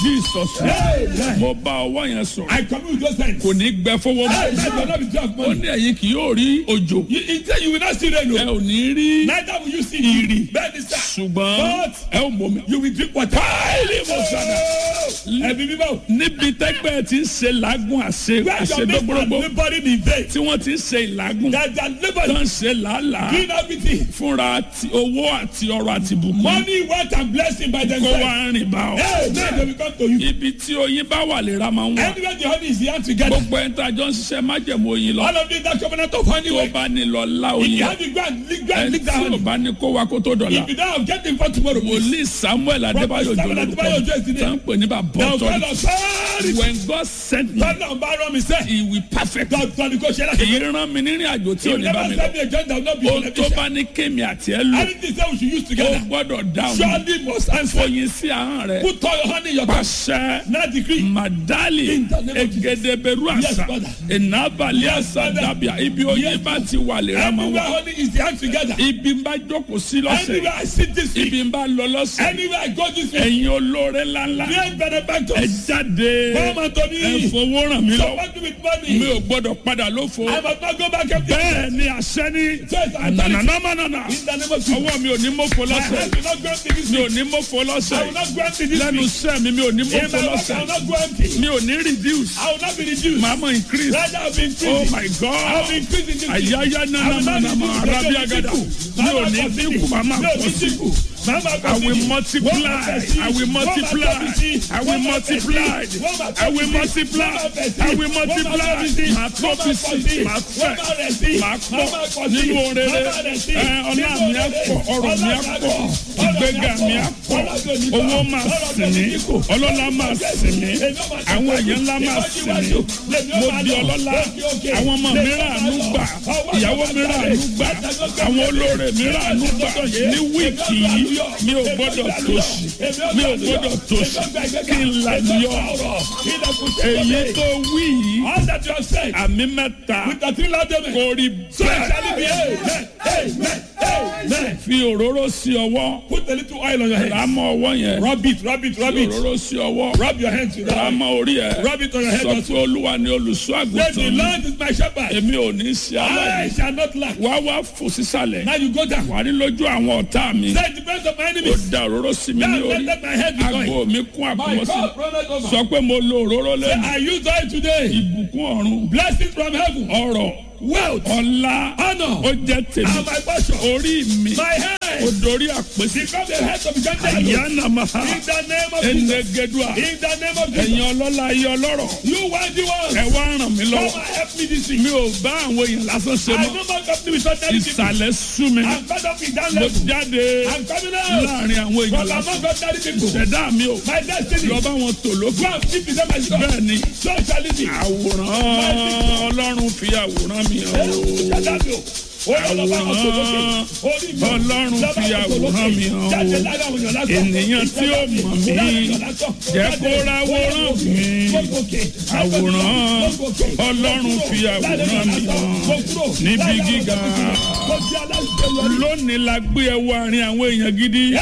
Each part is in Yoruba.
jesus Amen. mo bá ọwọ́ yẹn sọ̀rọ̀ I commune with those hands. kò ní gbẹ fọwọ́ Hey, mọ́ that will not be dry of ó money. ní ẹ̀yin kì yóò rí òjò You, you say you will not see rain. ẹ o. ò ní rí Neither will you see Ìrì. Bẹ́ẹ̀ ni sá. ṣùgbọ́n But ẹ ò mọ̀ mi. you will drink water. Báyìí mo sọ̀dà. Ẹbí bíbá o. níbi tẹ́gbẹ́ ti ń ṣe làágùn àṣe Where your mates are àṣedọ́gbọ́rọ́gbọ́ laboring in vain. tí wọ́n ti ń ṣe ìlàgùn That they are tó laboring. ń ṣe làálàá Doing everything. fúnra ti owó àti ọrọ̀ àti bùkún Money, wealth, and blessing by kó themselves. wá rìn bá ọ. Hey, now they will come to you. ibi tí oyin bá wà lè ra máa ń wà. Anywhere the honey is here together. gbogbo ẹni tí a jọ ń ṣiṣẹ́ májẹ̀mú oyin lọ All of this that covenant of honey. tó way. bá ní lọ lá If oyin you have it, go and lick, go and ẹni lick that tí ò honey. bá ní kó wa kó tó dọ̀la If you don't have, get him for tomorrow. please. wòlíì samuel adébáyò Samuel jòlórúkọ Adébáyò Òjó is the name. tó ń pè ní bàbá Now, ọ̀tọ̀ God of sorry. when God sent me God of Baron, he said, he will perfect God, God, go share that. kì í rán mi nírìn àjò tí ò You ní bá never mi lọ send me a joint that will not be ohun tó beneficial. bá ní kémi àti ẹ lò Anything that we should use ó together. gbọ́dọ̀ dáhùn Surely must answer. oyin sí ahọ́n rẹ Put all your honey in your cup. pàṣẹ Now decree. madali In the name of Jesus. egedeberu Yes, àṣà Father. ìnábàlẹ̀ Yes, àṣà Father. dàbíà ibi oyin Yes, bá ti wà lè ra máa Anywhere wà honey is the hand together. ibi ń bá jókòó sí lọ́sẹ̀ Anywhere I sit this week. ibi ń bá lọ lọ́sẹ̀ Anywhere I go this week. ẹ̀yin olóore ńláńlá Great ẹ benefactors. jáde Come unto ẹ me. fowó ràn mí lọ Support me with mi money. ò gbọ́dọ̀ padà lófo I must not go back empty. bẹ́ẹ̀ ni àṣẹ ní Yes, I'm telling you. ànànàmánànà In the name of Jesus. ọwọ́ mi ò ní mọ́fọ́ My lọ́sẹ̀ hand will not go empty this mi ò week. ní mọ́fọ́ I will lọ́sẹ̀ not go empty this lẹ́nu week. iṣẹ́ mi mi ò ní In mọ́fọ́ my work, I lọ́sẹ̀ will not go empty. mi ò ní reduce I will not be reduced. màá mọ̀ increase Rather, I will be oh increasing. my I will god be increasing this week. àyáyá nànàmánàmà arábí agada mi ò ní dínkù màá máa pọ̀ sí I will multiply. I will multiply. I will multiply. I will multiply. I will multiply. Màá tó fi sí. Màá fẹ̀. Màá pọ̀ nínú orere. Ẹ ọlá mi á pọ̀. Ọrọ̀ mi á pọ̀. Ìgbéga mi á pọ̀. Owó máa sìn mí. Ọlọ́lá máa sìn mí. Àwọn èèyàn ńlá máa sìn mí. Mo di ọlọ́lá. Àwọn ọmọ mi rà àánú gbà. Ìyàwó mi rà àánú gbà. Àwọn olóore mi rà àánú gbà. Ní wíìkì yìí mi ò gbọ́dọ̀ tòṣì mi ò gbọ́dọ̀ tòṣì kí n là yọ èyí tó wí yìí All that you have said. àmì mẹ́ta With the three loud amen. kò rí So it shall be. bẹ́ẹ̀ Amen. Amen. Amen. fi òróró sí ọwọ́ Put a little oil on your head. rámọ́ ọwọ́ yẹn Rub it, rub it, rub fi it. òróró sí ọwọ́ Rub your hands with that. rámọ́ orí ẹ̀ Rub it on your head sọ also. pé olúwa ni olùṣọ́ Let the àgùntàn mi Lord is my shepherd. èmi ò ní sí I aláìní shall not lack. wá wá fò sísàlẹ̀ Now you go down. wà ní lójú àwọn ọ̀tá mi Say the best of my ó enemies. da òróró sí mi ní Now let, orí let my head be going. àgbo mi kún My àkùmọ́sí God, brother, over. sọ pé mo lo òróró Say, lẹ́nu I use oil today. ìbùkún ọ̀run Blessings from heaven. ọrọ̀ Wealth. ọlá Honor. ó jẹ́ tèmi And my portion. orí mi My ó head. dorí àpèsè Become the head of the Gentile. àyànnà máa In the name of Jesus. ẹnẹgẹdùà In the name of Jesus. ẹ̀yin ọlọ́lá ayé ọlọ́rọ̀ You worthy ones. ẹ wá ràn mí Come lọ́wọ́ and help me this week. mi ò bá àwọn èèyàn lásán ṣe I mọ́ no more company with ordinary people. ìsàlẹ̀ sú mi I'm fed up with that mo level. jáde I'm coming out. láàrin àwọn èèyàn From lásán among ordinary people. ṣẹ̀dá mi ò My destiny. lọ bá wọn tò lókè Go and keep it up myself. bẹ́ẹ̀ ni So shall it be. àwòrán ọlọ́run fi àwòrán mi hàn o. Àwòrán Ọlọ́run fi àwòrán mi hàn o. Ènìyàn tí ó mọ̀ mí jẹ́ kó ráwòrán mi. Àwòrán Ọlọ́run fi àwòrán mi hàn níbi gíga. Lónìí la gbé ẹ wọ àárín àwọn èèyàn gidi.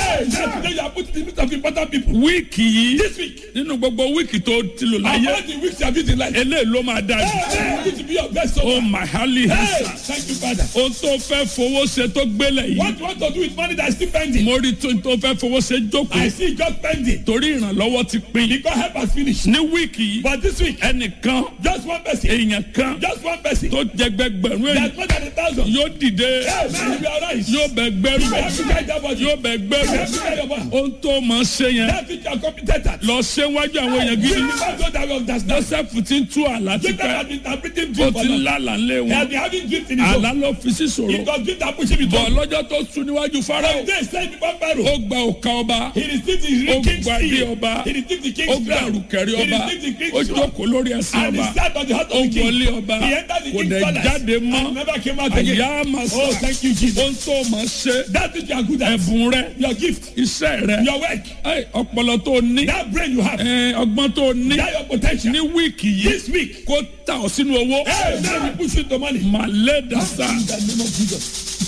Wíìkì yìí This week, nínú gbogbo wíìkì tó ti lò láyé all the weeks you have been in life, eléyìí ló máa dájú. hey, you to be your best Ó soul. màhálì Hey, hẹ́sà. thank you, Father. Ohun tó fẹ́ fowó ṣe tó gbélé yìí. What you want to do with money that is still pending? Mo rí tó tó fẹ́ fowó ṣe jókòó. I see just pending. torí ìrànlọ́wọ́ ti pín. Because help has finished. ní wíìkì yìí But this week, ẹnìkan just one person, èèyàn kan just one person, tó jẹ gbẹgbẹ̀rún èèyàn that's more than a thousand. yóò dìde Hey, man, you are right. yóò bẹ gbẹrù You have to carry that body. yóò bẹ You gbẹrù have to carry your body. ohun tó máa ṣe yẹn That which you are competent at. lọ ṣe wájú àwọn èèyàn gidi Bring the man those that will understand. joseph ti ń tú àlá ti Jacob pẹ́ has been interpreting ó dream for ti ń long. lálà ńlé He wọn has been having dreams in his àlá own. ló fi sí ṣòro It was dream that pushed him bọ̀ into. lọ́jọ́ tó sùn níwájú farao They said before ó Pharaoh, gba òka ọba he received the ó king's gba ilé seal. ọba He received the ó king's gba crown. àrùkẹ̀rẹ̀ He ọba received the ó king's crown. jókòó lórí ẹsẹ̀ And he ọba sat on the heart ó of the king. wọlé ọba He entered the kò king's dẹ̀ palace. jáde mọ́ And never came out again. àyà máa Oh, sọ thank you, Jesus. ohun tó máa ṣe That which you are good at. ẹ̀bùn rẹ Your gift. iṣẹ́ rẹ Your work. ẹ, ọpọlọ tó ní That brain you have. ẹ, ọgbọ́n tó ní That your potential. ní wíìkì yìí This week. kó ta ọ sínú owó Hey, now we push you to money. màlẹ́ dàsá In the name of Jesus.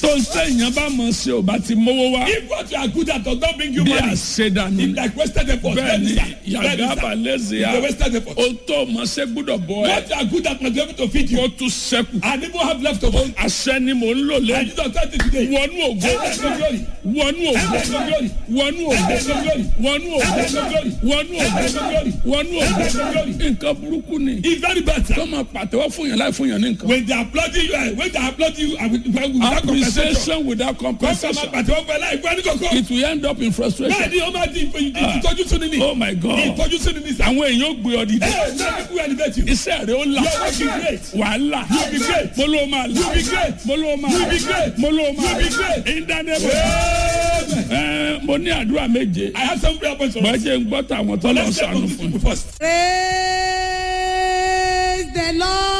tó ń sẹ́yìn bá mọ̀ sí ò bá ti mówó wá If what you are good at does not bring you bí money, àṣedànù it's like wasted effort. bẹ́ẹ̀ ni Bẹ́ẹ̀ni sir. yàgá Bẹ́ẹ̀ni balẹ̀ sí sir. ya It's a wasted effort. o tó mọ̀ ṣe gbúdọ̀ bọ̀ ẹ́ What you are good at must be able to feed you. kó tún sẹ́kù And even have leftovers. àṣẹ ni mò ń lò And lẹ́yìn Jesus said it today. wọnú ògo Enter into glory. wọnú ògo Enter into glory. wọnú ògo Enter into glory. wọnú ògo Enter into glory. wọnú ògo Enter into glory. wọnú Enter ògo into glory. nǹkan burúkú ni It's very bad, sir. kọ́ máa pàtẹ́wọ́ fún yàn láì fún yàn ní nǹkan. When they are applauding you, eh, when they are applauding you, and with, without compensation. appreciation without Kọ́sọ̀ máa compensation pàtẹ́wọ́ fún ẹ láì gbọ́ ní kọ̀kọ́. it will end up in frustration. Bẹ́ẹ̀ni, ó máa di ìtọ́jú sún ní. oh my god Ìtọ́jú sún ní sá. àwọn èèyàn ò gbé ọ dìde Ẹ náà kúkú elevate you. iṣẹ́ rẹ̀ ó là Your work is great. wàhálà You be great. mo ló máa là You be great. mo ló máa You là be great. mo ló máa You be great. in the name of Amen. ẹ mo ní àdúrà méje I have some prayer points for us. bọ́jẹ̀ ń gbọ́ tàwọn tó lọ Let's start sànù with fún this first. praise the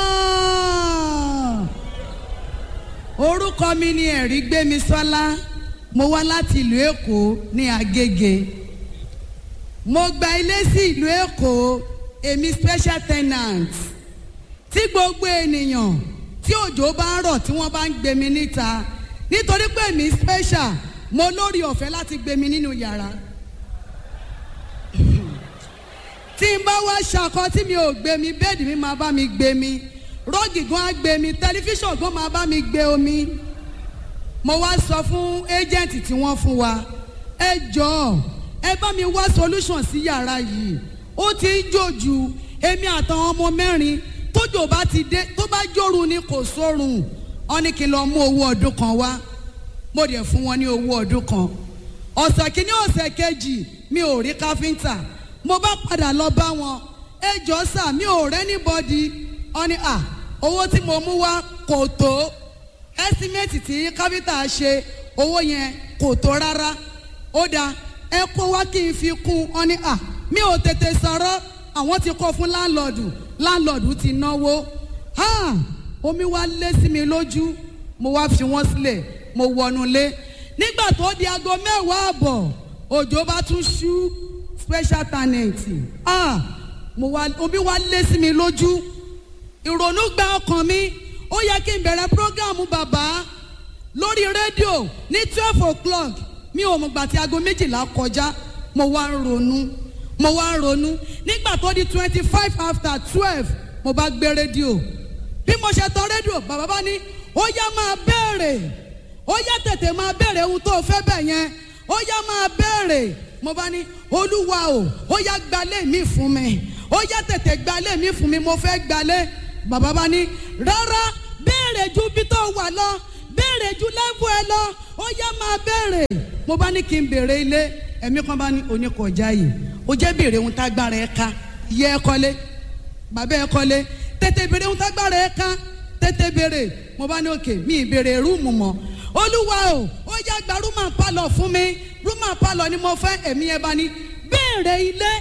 lord orúkọ mi ni ẹ̀rí gbémi sọ́lá mo wá láti ìlú èkó ní agége mo gba ilé sí ìlú èkó èmi special tenant tí gbogbo ènìyàn tí òjò bá ń rọ̀ tí wọ́n bá ń gbé mi níta nítorí pé èmi special mo lórí ọ̀fẹ́ láti gbé mi nínú yàrá tí n bá wá ṣakọ tí mi ò gbé mi bẹ́ẹ̀dì mi máa bá mi gbé mi rọ́ọ̀gì gan á gbé mi tẹlifíṣàn gan máa bá mi gbé omi mo wá sọ fún ẹ́jẹ̀ǹtì tí wọ́n fún wa ẹ jọ̀ọ́ ẹ bá mi wá solution sí yàrá yìí ó ti ń jòjù èmi àtàwọn ọmọ mẹ́rin tójò bá ti dé tó bá jórun ni kò sórun ọ ní kí n lọ mú owó ọdún kan wá mo dẹ̀ fún wọn ní owó ọdún kan ọ̀sẹ̀ kìíní ọ̀sẹ̀ kejì mi ò rí káfíńtà mo bá padà lọ bá wọn ẹ jọ sà mi ò rẹ́ níbọ̀dì ọ ní à owó tí mo mú wá kò tó ẹ́símẹ́tì tí káfíńtà ṣe owó yẹn kò tó rárá ó dáa ẹ kó wá kí n fi kún ọ ní à mi ò tètè sọ̀rọ̀ àwọn ti kọ́ fún láńlọ́ọ̀dù láńlọ́ọ̀dù ti náwó ha omi wá lé sí mi lójú mo wá fi wọ́n sílẹ̀ mo wọnú lé nígbà tó di aago mẹ́wàá àbọ̀ òjò bá tún ṣú special talent ah mo wá omi wá lé sí mi lójú ìrònú gba ọkàn mi ó yẹ kí n bẹ̀rẹ̀ prógámù bàbá lórí rédíò ní twelve o'clock mi ò mọ̀ gbà tí aago méjìlá kọjá mo wá ń ronú mo wá ń ronú nígbà tó di twenty five after twelve mo bá gbé rédíò bí mo ṣe tán rédíò bàbá bá ní ó yá máa béèrè ó yá tètè máa béèrè ohun tó o fẹ́ bẹ̀ yẹn ó yá máa béèrè mo bá ní olúwa o ó yá gbalé mi fún mi ó yá tètè gbalé mi fún mi mo fẹ́ gbalé bàbá bá ní rárá béèrè ju bí tó wà lọ béèrè ju lẹ́fù ẹ lọ ó yá máa béèrè mo bá ní kí n béèrè ilé ẹ̀mí kan bá ní oníkọjá yìí ó jẹ́ béèrè ohun tágbára ẹ ká yẹ ẹ kọ́lé bàbá ẹ kọ́lé tètè béèrè ohun tágbára ẹ ká tètè béèrè mo bá ní òkè mi ì béèrè rúùmù mọ́ olúwa o ó yá gba rúmà pálọ̀ fún mi rúmà pálọ̀ ni mo fẹ́ ẹ̀mí ẹ bá ní béèrè ilé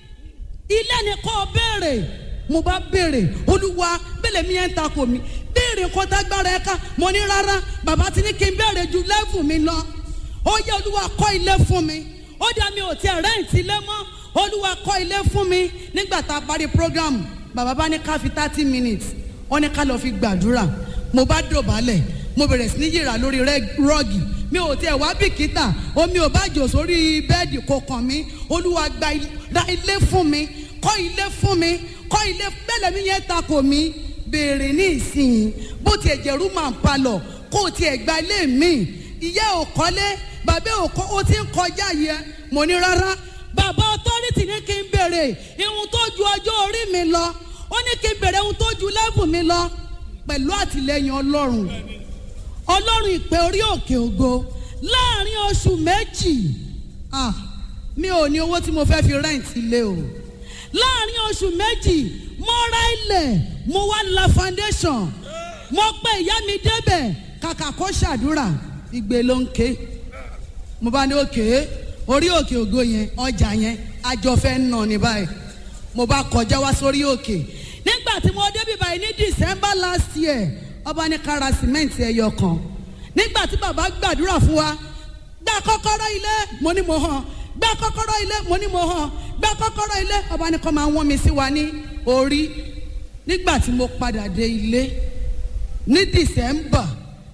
ilé ni kò béèrè mo bá béèrè olúwa bẹ́ẹ̀ mi ẹ̀ ń takò mi béèrè nǹkan tágbára ẹ ká mo ní rárá bàbá ti ní kí n béèrè ju lẹ́fù mi lọ ó yẹ olúwa kọ́ ilé fún mi ó dá mi ò tiẹ̀ rẹ́ǹtì ilé mọ́ olúwa kọ́ ilé fún mi nígbà tá a parí program bàbá bá ní ká fi thirty minutes wọ́n ní ká lọ fi gbàdúrà mo bá dọ̀bálẹ̀ mo bẹ̀rẹ̀ sí ní yìrà lórí rọ́ọ̀gì mi ò tiẹ̀ wá bìkítà omi ò bá jò sórí bẹ́ẹ̀dì kò kàn mí olúwa gba ra ilé fún mi kọ́ ilé fún mi kọ́ ilé bẹ́ẹ̀ mi yẹn takò mí béèrè ní ìsìn bó tiẹ̀ jẹ̀rú màá palọ̀ kó o tiẹ̀ gba ilé mi ìyá ò kọ́lé bàbá ò kọ́ ó ti ń kọjá yẹ mo ní rárá bàbá ọtọ́rìtì ní kí n béèrè ihun tó ju ọjọ́ orí mi lọ ó ní kí n béèrè ihun tó ju lẹ́bùn mi lọ pẹ̀lú àtìlẹyìn ọlọ́run ọlọ́run ìpè orí òkè ògo láàrin oṣù méjì ah, mi ò ní owó tí mo fẹ́ fi rẹ́ǹtì ilé o láàrin oṣù méjì mo ra ilẹ̀ mo wá la foundation mo pe ìyá mi débẹ̀ kàkà kó ṣàdúrà ìgbé ló ń ké mo bá ní òkè orí òkè ògo yẹn ọjà yẹn àjọ fẹ́ nà ní báyìí mo bá kọjá wá sórí òkè nígbà tí mo débi báyìí ní december last year ọba ní kára sìmẹ́ǹtì ẹyọ kan nígbà tí bàbá gbàdúrà fún wa gba kọ́kọ́rọ́ ilé mo ní mo hàn gba kọ́kọ́rọ́ ilé mo ní mo hàn gba kọ́kọ́rọ́ ilé ọba ní kọ́ máa wọ́n mi sí wa ní orí nígbà tí mo padà dé ilé ní december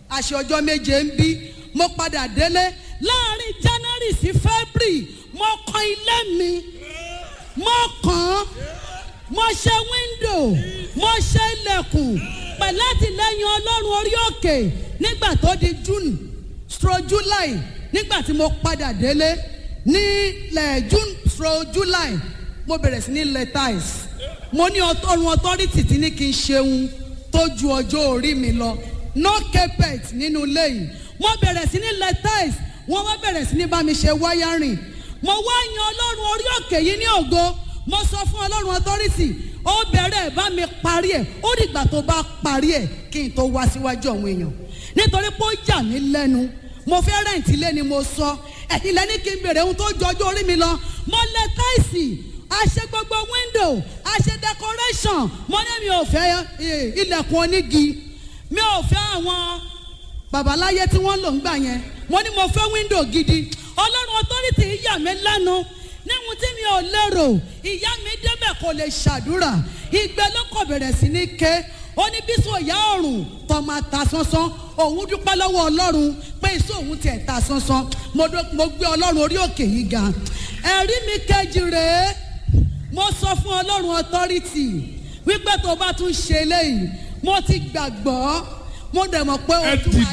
àṣẹ ọjọ́ méje ń bí mo padà délé láàrin january sí february mo kan ilé mi mo kàn án mo ṣe wíńdò mo ṣe ilẹ̀kùn pẹ̀lú àtìlẹ́yìn ọlọ́run orí òkè nígbà tó di june stro july nígbà tí mo padà délé ní lẹ̀ june stro july mo bẹ̀rẹ̀ sí ní lẹ́tàìs mo ní ọtọ́run authority tí ní kí n ṣeun tó ju ọjọ́ orí mi lọ no carpet nínú ilé yìí mo bẹ̀rẹ̀ sí ní lẹ́tàìs wọ́n wá bẹ̀rẹ̀ sí ní bá mi ṣe wáyárìn mo wá yan ọlọ́run orí òkè yìí ní ògo mo sọ fún ọlọ́run authority ó bẹ̀rẹ̀ bá mi parí ẹ̀ ó dìgbà tó bá parí ẹ̀ kí n tó wá síwájú àwọn èèyàn nítorí pé ó yà mí lẹ́nu mo fẹ́ rẹ̀ǹtì lé ni mo sọ ẹ̀yin lẹ́ni kí n bèrè ohun tó ju ọjọ́ orí mi lọ mo lẹ táìsì a ṣe gbogbo window a ṣe decoration mo ní mi ò fẹ́ eh, ilẹ̀kùn onígi mi ò fẹ́ àwọn babaláyé tí wọ́n lò ń gbà yẹn mo ní mo fẹ́ window gidi ọlọ́run authority yà mí lẹ́nu níhun tí mi ò lérò ìyá mi débẹ̀ kò lè ṣàdúrà ìgbẹ́ ló kọ̀ bẹ̀rẹ̀ sí ní ké ó ní bí sọ ìyá ọ̀run tó máa ta sánsán òun dúpẹ́ lọ́wọ́ ọlọ́run pé iṣẹ́ òun tiẹ̀ ta sánsán mo dó- mo gbé ọlọ́run orí òkè yìí ga ẹ̀rí mi kejì rèé mo sọ fún ọlọ́run authority wípé tó bá tún ṣe eléyìí mo ti gbàgbọ́ mo dẹ̀ mọ̀ pé o ẹ tún dìde. wá